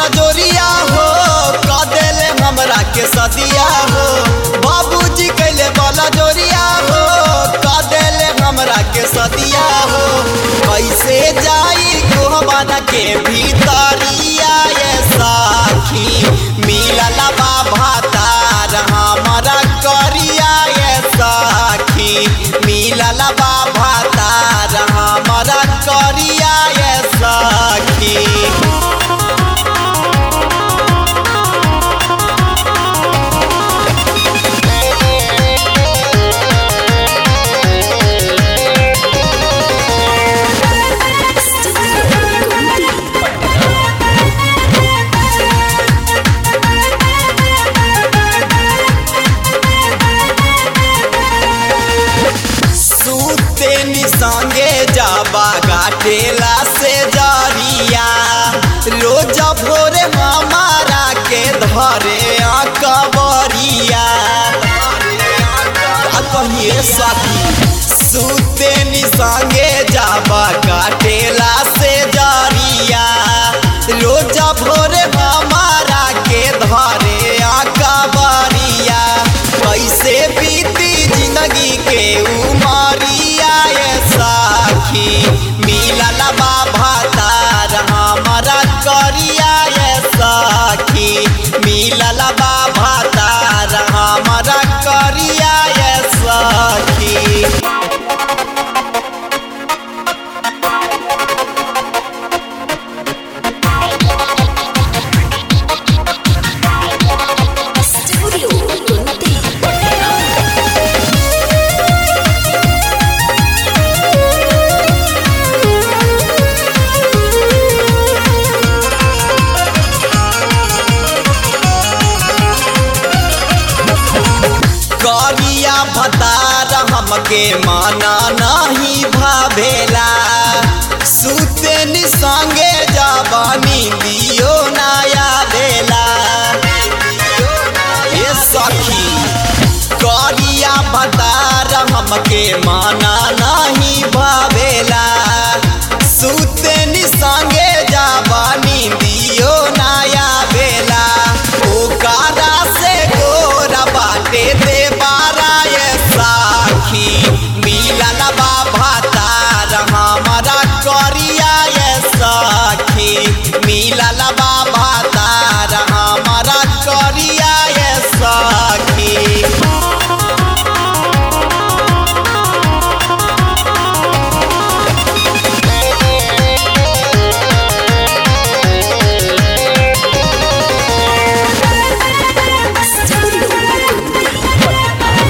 बला जोरिया हो कदेले हमरा के सदिया हो बाबूजी कैले बला जोरिया हो कदेले हमरा के सदिया हो कैसे जाई गोहबाना के भीतरिया ये साखी मिलल बाबा तार हमरा करिया ये साखी मिलल बाबा तार हमरा करिया ये साखी सूते नि संगे जाबा गाटेला से जरिया रोज भोरे हमारा के धरे कबरिया कहिए साथी सूते नि संगे जाबा गाटेला से जरिया रोज भोरे हमारा के धरे कबरिया कैसे बीती जिंदगी के उमरिया ये साखी मिलल बाबा तार हमरा करिया ये साखी मिलल बाबा तार हमरा करिया ये साखी Studio Kunti. करिया भतार हमके माना नहीं भावेला सुते नि संगे जवानी दियो नया बेला ये सखी करिया भतार हमके माना नहीं भावेला सुते नि संगे जवानी दियो नया बेला ओकारा से गोरा बाटे दे बारा ये साखी मिलल बाबा तार हमरा करिया ये साखी मिलल बाबा तार हमरा करिया ये साखी Studio Kunti.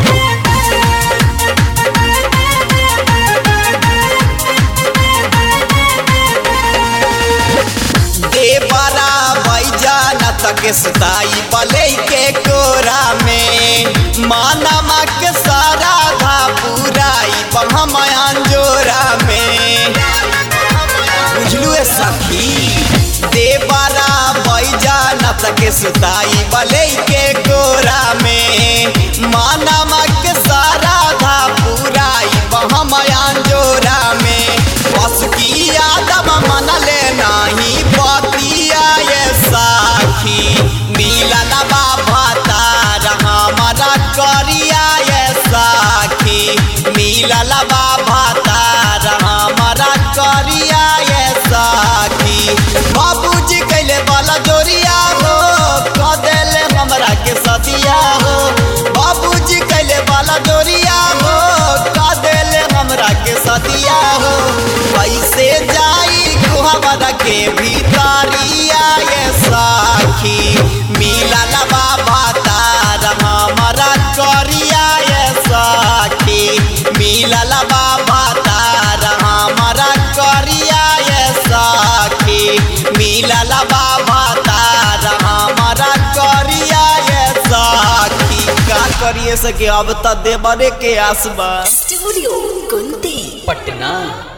देवरा बैजा न तक सुताई पले के कोरा में मानमा के सारा था पुराई हम अंजोरा में बुझलू ए सखी देवरा बैजा न तक सुताई पले के कोरा में मानमा के सारा था पुराई हम अंजोरा में बस की आदम मन ले नाही पतिया ये साखी मिलल बाबा तार हमरा करिया ये साखी मिलल बाबा तार हमरा करिया ये साखी बाबूजी कैले वाला जोरिया हो कदेले हमरा के सदिया हो बाबूजी कैले वाला जोरिया हो कदेले हमरा के सदिया हो कैसे जाई कुहरा के भीतरिया ये साखी मिलल बाबा तार हमरा करिया ये साखी मिलल बाबा तार हमरा करिया ये साखी मिलल बाबा तार हमरा करिया ये साखी का करिए सके अब त देवरे के आसबा Studio Kunti. पटना